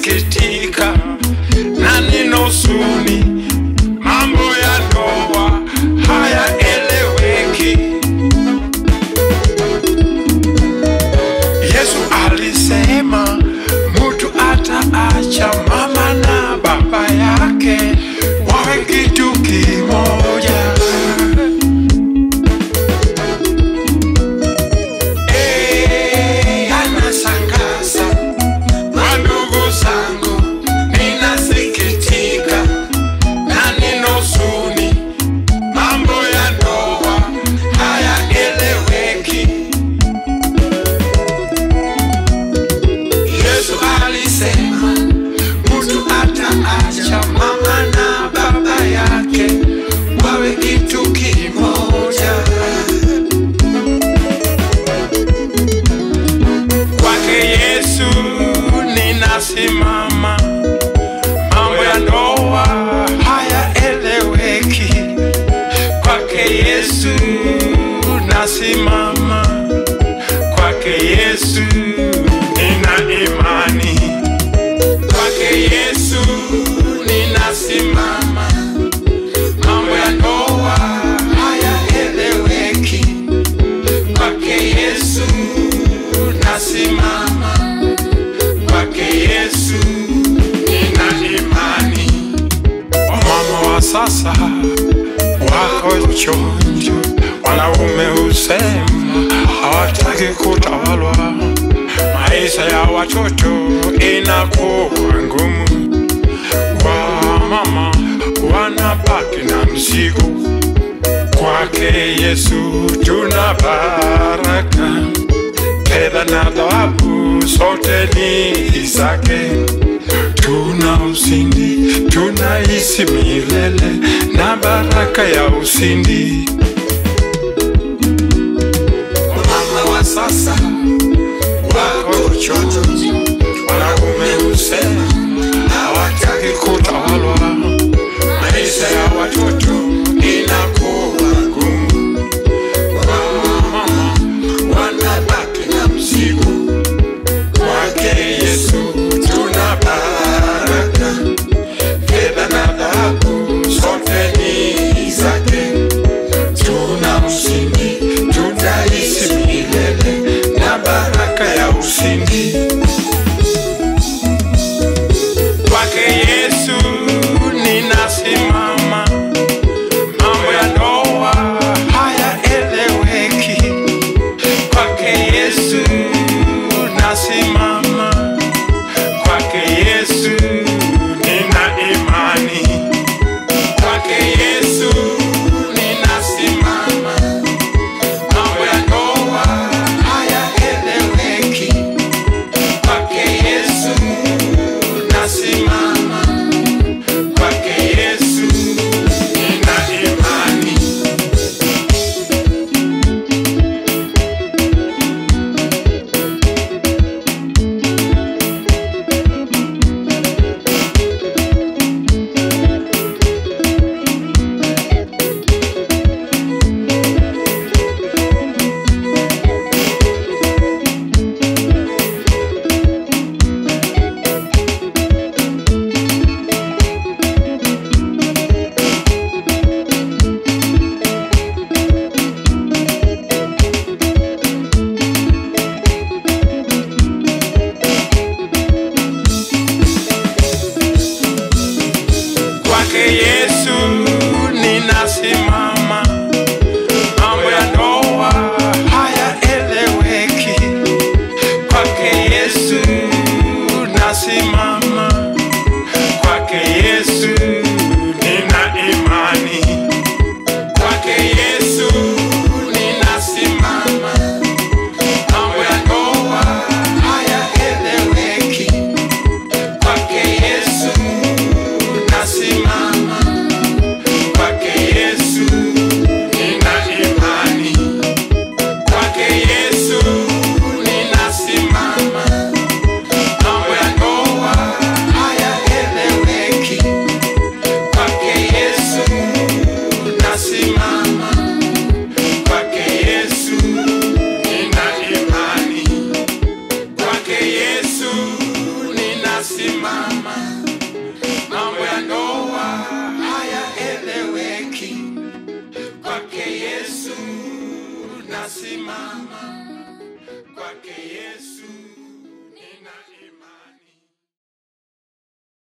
ninasikitika na ninosuni, mambo ya ndoa hayaeleweki. Yesu alisema mtu ataacha mama na baba yake wawe kitu kimoja. Eh, anashangaza wandugu zangu, ninasikitika na ninosuni, mambo ya ndoa hayaeleweki. Yesu alisema mtu ataacha mama na baba yake wawe kitu kimoja. Kwake Yesu ninasimama, mambo ya ndoa hayaeleweki. Kwake Yesu nasimama, kwake Yesu nina imani, kwake Yesu ninasimama, mambo ya ndoa hayaeleweki. Kwake Yesu nasimama, kwake Yesu nina imani. Wamama wa sasa wako chonjo, wanaume husema hawataki kutawalwa, maisha ya watoto inakuwa ngumu, wamama wanabaki na mzigo. Kwake Yesu tuna baraka, fedha na dhahabu zote ni zake. Tuna ushindi, tunaishi milele na baraka ya ushindi. Mama wa sasa wako chocho, wanaume husema hawataki kutawalwa, maisha ya watoto inakuwa ngumu, wamama wanabaki na mzigo. Kwake Yesu tuna baraka, fedha na dhahabu zote ni zake. Tuna ushindi, tutaishi milele na baraka ya ushindi. Kwake Yesu ninasimama, mambo ya ndoa hayaeleweki. Kwake Yesu nasimama, kwake Yesu nina imani, kwake Yesu ninasimama, mambo ya ndoa hayaeleweki. Kwake Yesu nasimama, kwake Yesu nina imani. Kwake Yesu ninasimama, mambo ya ndoa hayaeleweki. Kwake Yesu nasimama, kwake Yesu nina imani, kwake Yesu ninasimama, mambo ya ndoa hayaeleweki. Kwake Yesu nasimama, kwake Yesu nina imani, kwake Yesu ninasimama, mambo ya ndoa hayaeleweki. Kwake Yesu nasimama, kwake Yesu nina imani, kwake Yesu ninasimama nasimama, mambo ya ndoa hayaeleweki. Kwake Yesu nasimama, kwake Yesu